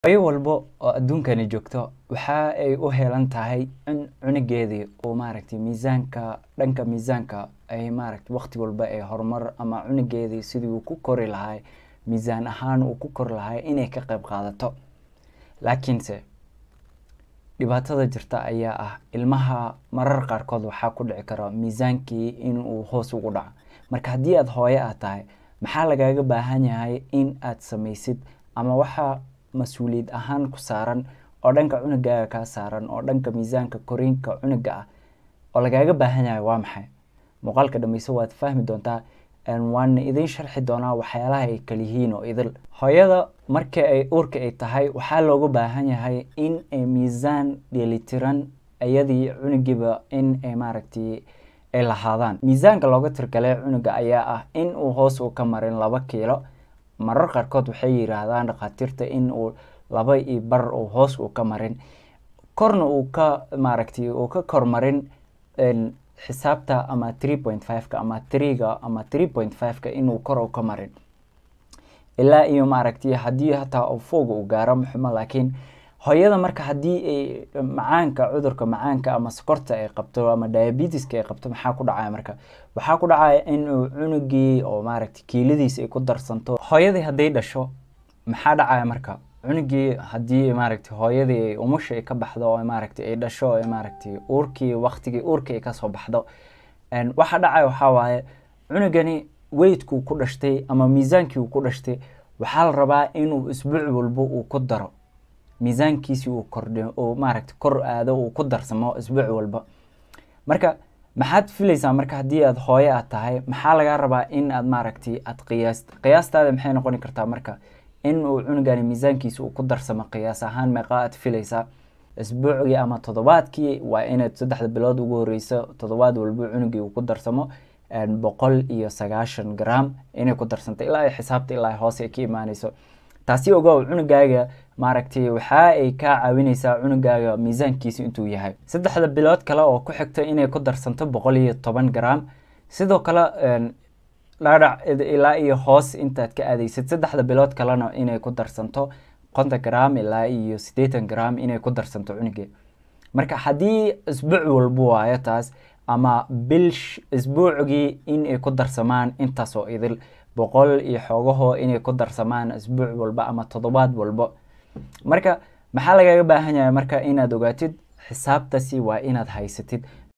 hooyo walbo oo adduunkani joogto waxa ay u heelan tahay in cunugeedii uu maaragtay miisaanka dhanka miisaanka ay maaragtay waqti walba ay horumar ama cunugeedii sidii uu ku kori lahaa miisaan ahaan uu ku kori lahaa inay ka qayb qaadato laakiinse dhibaatada jirta ayaa ah ilmaha marar qaarkood waxaa ku dhici kara miisaankii inuu hoos ugu dhaco marka haddii aada hooyo aad tahay maxaa lagaaga baahan yahay in aad samaysid ama waxaa mas-uuliyad ahaan ku saaran oo dhanka cunugaaga kaa saaran oo dhanka miisaanka koriinka cunuga ah oo lagaaga baahan yahay waa maxay muuqaalka dhammayso waad fahmi doontaa waana idin sharxi doonaa waxyaalaha ay kala yihiin oo idil hooyada marka ay uurka ay tahay waxaa looga baahan yahay in ay miisaan dheelitiran iyadii cunugiiba in ay maaragtay ay lahaadaan miisaanka looga tirgalay cunuga ayaa ah in uu hoos uu ka marin laba kiilo marar qaarkood waxay yiraahdaan dhakhaatiirta in uu laba iyo bar uu hoos uu ka marin korna uu ka maaragtay uu ka kormarin xisaabta ama three point five-ka ama threega ama three point five-ka inuu kor u ka marin ilaa iyo maaragtay haddii hataa fooga uu gaaro muxuma laakiin hooyada marka haddii ay macaanka cudurka macaanka ama sokorta ay qabto ama diabetiska ay qabto maxaa ku dhacaya marka waxaa ku dhacaya inuu cunugii oo maaragtay kiiladiisa ay ku darsanto hooyadii hadday dhasho maxaa dhacaya marka cunugii haddii maaragtay hooyadii ay umusha ay ka baxdo oo maaragtay ay dhasho oo maaragtay uurkii waqtigii uurkii ay kasoo baxdo waxa dhacaya waxaa waaye cunugani weydkuu ku dhashtay ama miisaankii uu ku dhashtay waxaa la rabaa inuu isbuuc walbo uu ku daro miisaankiisi uu kordhi uu maaragtay kor aado uu ku darsamo isbuuc walba marka maxaad filaysaa marka haddii aad hooyo aad tahay maxaa lagaa rabaa in aad maaragtay aad qiyaast qiyaastaada maxay noqoni kartaa marka in uu cunugani miisaankiisa uu ku darsamo qiyaas ahaan meeqa aad filaysaa isbuucgii ama toddobaadkii waa inaad saddexda bilood ugu horeyso toddobaad walbo cunugii uu ku darsamo boqol iyo sagaashan gram inay ku darsantay ilaa ay xisaabta ilaa hoose ay ka imaaneyso taasi ogow cunugaaga maaragtay waxa ay kaa caawineysaa cunugaaga miisaankiisa intuu yahay saddexda bilood kale oo ku xigta inay ku darsanto boqol iyo toban gram sidoo kale dhaadhac ilaa iyo hoos intaad ka aadeysid saddexda bilood kalena inay ku darsanto konton gram ilaa iyo siddeetan gram inay ku darsanto cunugee marka haddii isbuuc walbo waayo taas ama bil isbuucgii inay ku darsamaan intaasoo idil boqol iyo xoogahoo inay ku darsamaan isbuuc walba ama toddobaad walbo marka maxaa lagaga baahan yahay marka inaad ogaatid xisaabtaasi waa inaad haysatid